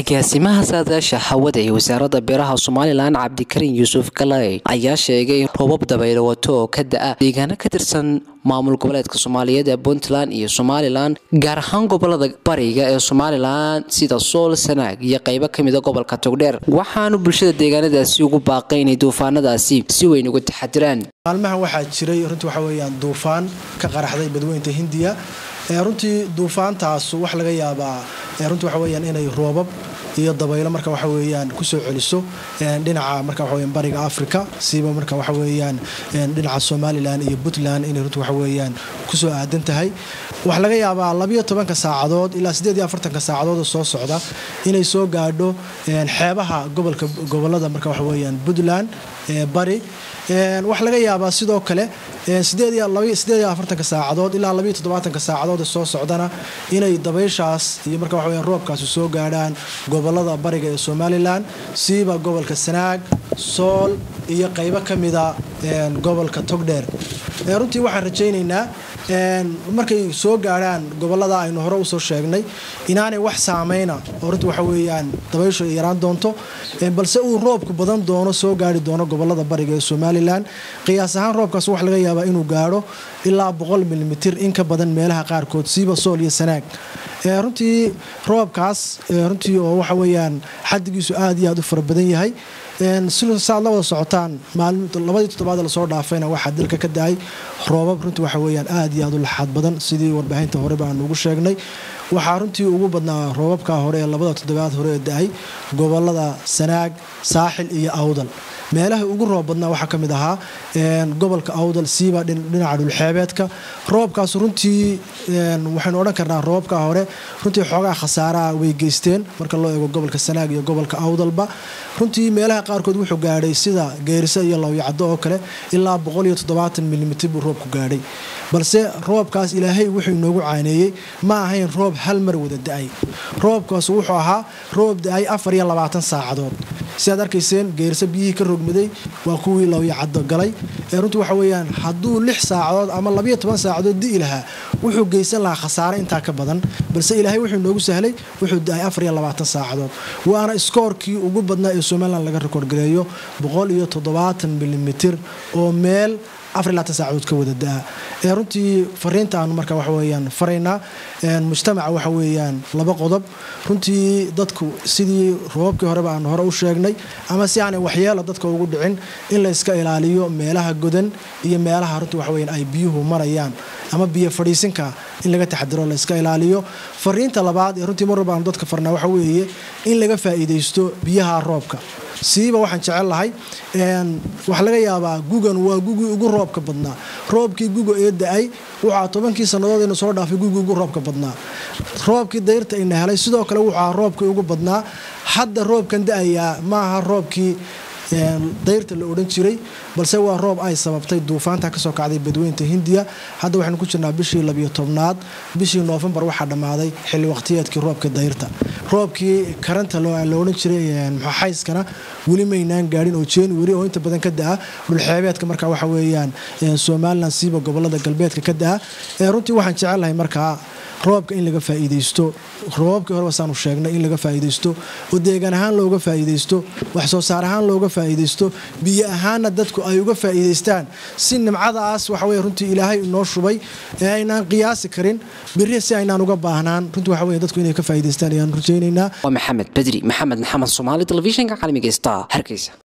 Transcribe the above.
agaasimaha saadaasha hawada ee wasaaradda beeraha somalilan cabdikariin yuusuf galay ayaa sheegay in roobab dabaylo wato oo ka da-a deegaano ka tirsan maamul goboleedka soomaaliyeed ee puntland iyo somalilan gaar ahaan gobolada bariga ee somalilan sida sool sanaag iyo qaybo kamida gobolka togdheer waxaanu bulshada deegaanadaasi ugu baaqay inay duufaanadaasi si weyn uga taxadiraan maalmahan waxaa jiray runtii waxa weyaan duufaan ka qaraxday badweynta hindiya runtii duufaantaas wax laga yaabaa runtii waxa weyaan inay roobab iyo dabaylo marka waxa weyaan kusoo celiso dhinaca marka waxa weyan bariga africa siiba marka waxa weyaan dhinaca somalilan iyo puntland inay runtii waxa weyaan kusoo aadan tahay waxaa laga yaabaa labiyo tobanka saacadood ilaa siddeed iyo afartanka saacadood soo socda inay soo gaadho xeebaha gobolka gobolada marka waxa weyaan puntland bari waxaa laga yaabaa sidoo kale saacadood ilaa saacadood soo socdana inay dabayshaas iyo marka waxa roobkaasi soo gaadhaan gobolada bariga ee somalilan siiba gobolka sanaag sool iyo qaybo ka mida gobolka togdheer runtii waxaan rajaynaynaa markay soo gaadhaan gobolada aynu hore usoo sheegnay inaanay wax saameyna oo runtii waxa weyaan dabayshu ay yaraan doonto balse uu roobku badan doono soo gaari doono gobolada bariga ee somalilan qiyaas ahaan roobkaas waxa laga yaabaa inuu gaadho ilaa boqol milimitir in ka badan meelaha qaarkood siiba sool iyo sanaag runtii roobkaas runtii oo waxa weyaan xadigiisu aad iyo aad u fara badan yahay saad la wada socotaan labadii toddobaad lasoo dhaafayna waxaa dalka ka da-ay roobab runtii waxa weyaan aad iyo aad u laxaad badan sidii warbaahinta horeba aan ugu sheegnay waxaa runtii ugu badnaa roobabka hore ee labada toddobaad hore ee da-ay gobolada sanaag saaxil iyo awdal meelaha ugu roob badnaa waxaa ka mid ahaa gobolka awdal siiba dhinaca dhulxeebeedka roobkaas runtii waxaynu odhan karnaa roobka hore runtii xoogaa khasaaraha way geysteen marka loo eego gobolka sanaag iyo gobolka awdalba runtii meelaha qaarkood wuxuu gaadhay sida geerisa iyo lawyacado oo kale ilaa milimitir buu roobku gaadhay balse roobkaas ilaahay wuxuu inoogu caaneeyey ma ahayn roob hal mar wada da-ay roobkaas wuxuu ahaa roob da-ay afar iyo labaatan saacadood sidaad arkayseen geerisa biyihii ka rogmaday waa kuwii lawyacado galay runtii waxa weyaan hadduu lix saacadood ama labayo toban saacadood di'i lahaa wuxuu geysan lahaa khasaare intaa ka badan balse ilaahay wuxuu inoogu sahlay wuxuu da-ay afar iyo labaatan saacadood waana iskoorkii ugu badnaa ee somalilan laga rikoorgareeyo boqol iyo toddobaatan milimitir oo meel afarilaatan saacadood ka wada da-a runtii fariinta aanu marka waxaweyaan faraynaa mujtamaca waxa weyaan laba qodob runtii dadku sidii roobabkii horeba aanu hore u sheegnay ama si aanay waxyeela dadka ugu dhicin in la iska ilaaliyo meelaha godan iyo meelaha runtii waxaweyan ay biyuhu marayaan ama biyo fadhiisinka in laga taxadiro la iska ilaaliyo fariinta labaad ee runtii marwalba aanu dadka farnaa waxa weeye in laga faa'iidaysto biyaha roobka siiba waxaan jecel lahay waxaa laga yaabaa gugan waa gugii ugu roobka badnaa roobkii guga ee da-ay waxaa tobankii sannadood inu soo dhaafay gugii ugu roobka badnaa roobkii dayrta ina helay sidoo kale wuxua roobkii ugu badnaa hadda roobkan da-ayaa maaha roobkii dayrta la odhan jiray balse waa roob ay sababtay duufaanta kasoo kacday badweynta hindiya hadda waxaynu ku jirnaa bishii labiyo tobnaad bishii noofembar waxaa dhammaaday xilli waqtiyeedkii roobka dayrta roobkii karanta la odhan jiray xayskana weli maynaan gaadhin oo january oo inta badan ka da-a dhulxeebeedka marka waxa weyaan somalilan siiba gobolada galbeedka ka da-a runtii waxaan jecelahay markaa roobka in laga faa'iidaysto roobabkii horeba saanu sheegnay in laga faa'iidaysto oo deegaan ahaan looga faa'iidaysto wax soo saar ahaan looga faa'iidaysto biyo ahaanna dadku ay uga faa'iidaystaan si nimcadaas waxa weye runtii ilaahay inoo shubay ee aynaan qiyaasi karin biri si aynaan uga baahnaan runtii waxa weye dadku inay ka faa'iidaystaan ayaan rajaynaynaa waa maxamed bedri maxamed maxamed soomaali telefishinka caalamiga star hargeysa